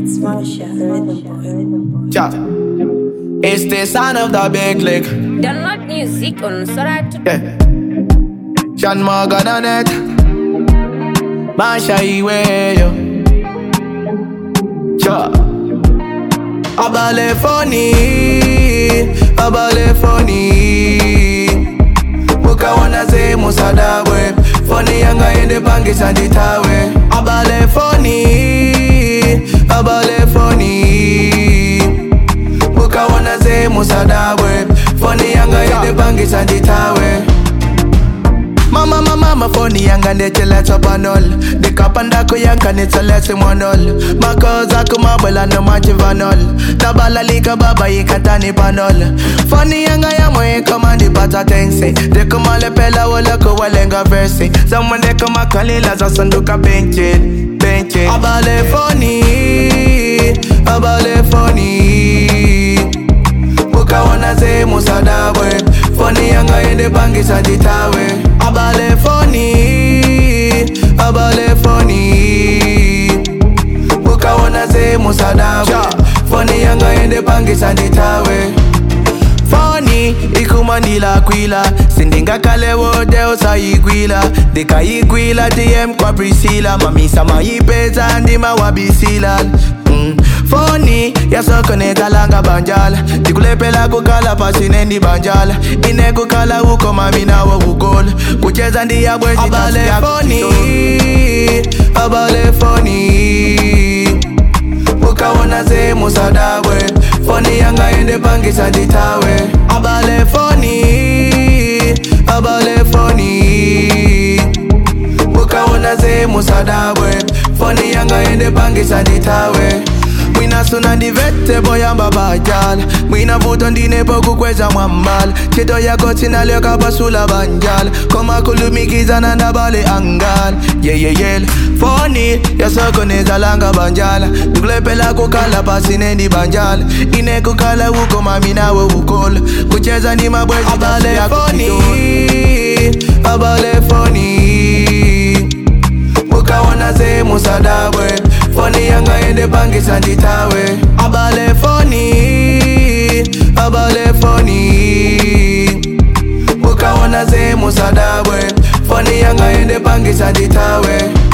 It's Marsha, the rhythm boy. Ja. It's the sound of the big lick. Download music on Soratu. Yeah. Sean Morgan on it. Masha Iwe, yo. Ja. Abale funny. Abale funny. Mukawana ze musadabwe. Funny yanga ende pangisa nditawe. Abale funny. Abale funny. Mukawana ze musadabwe. Funny yanga ende pangisa nditawe. Mama mama mama phone yanga ndecheletha panol ndikapandako yanga nitseletse monol makoza kumabwela nomachivanol tabalalika baba yikatani panol foni yanga yamo ikomandipata tense ndikumalepela woloko walenga versi zamwe ndikumakalila zasanduka benchin benchin abale foni abale foni mukaona ze musadabwe foni yanga ende pangisa nditawe abale foni abale foni mukaona ze musadabwe foni yanga ende pangisa nditawe foni ikumandila kwila sindingakale wote usayigwila ndikayigwila dm kwa prisila mamisa mayipeza ndima wabisila mm. foni yasokonetalanga banjala ndikulepela kukala pasine banjala inekukhala uko mami nawo kugola kucheza ndiyabwezi abale foni abale foni ukaona ze musadabwe foni yanga ende pangisa nditawe abale foni abale foni ukaona ze musadabwe foni yanga ende pangisa nditawe mwina suna ndivete boyamba bajala mwina vuto ndinepo kukweza mwambala chito yako tinalyoka basula banjala komakulumikizana ndabale angala yeyeyele foni yasokonezalanga banjala ndikulepela kukala pasinendi banjala inekukhala uko mami nawe ukola kucheza ndi mabwezi abale foni abale foni ukaona ze musadabwe foni yanga ende pangisa nditawe abale foni abale foni ukaona ze musadabwe foni yanga ende pangisa nditawe